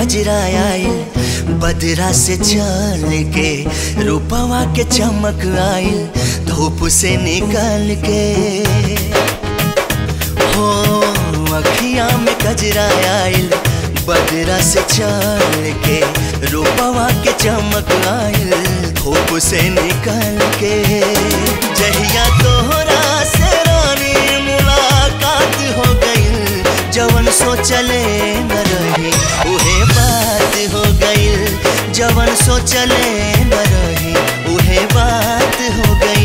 कजरा आइल बदरा से चल के रूपवा के चमक आइल धूप से निकल के हो अखिया में कजरा आइल बदरा से चल के रूपवा के चमक आइल धूप से निकल के जहिया तोहरा से रानी मुलाकात हो गई जवन सोचले न रही उहे बात हो गई जवन सोचले न रही उहे बात हो गई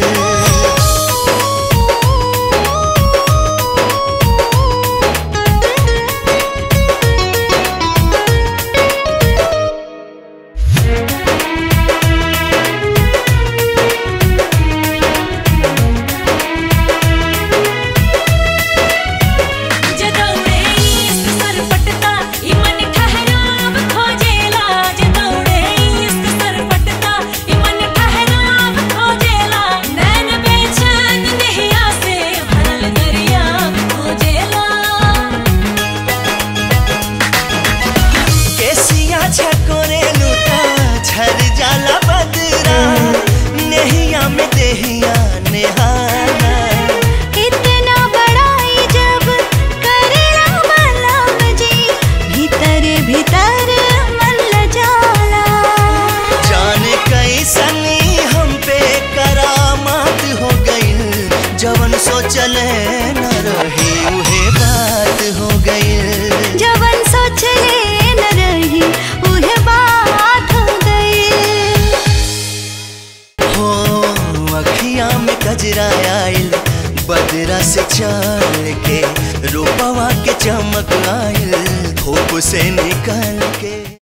जदौड़े इश्क सरपटता ई मन ठहराव खोजेला जदौड़े इश्क सरपटता ई मन ठहराव खोजेला नैन बेचैन नहिया से भरल दरिया खोजेला केसिया छकोरे लूटा झर जाला बदरा नेहिया में देहिया नेहाना इतना बड़ाई जब करेला मलम जी भीतर भीतर मन लजाला जाने कैसनी हम पे करामात हो गई जवन सोचले न रही उहे बात हो गई जवन सोचले न रही उहे बात हो गई हो अखिया में कजरा आइल बदरा से चल के रूपवा के चमक आइल धूप से निकल के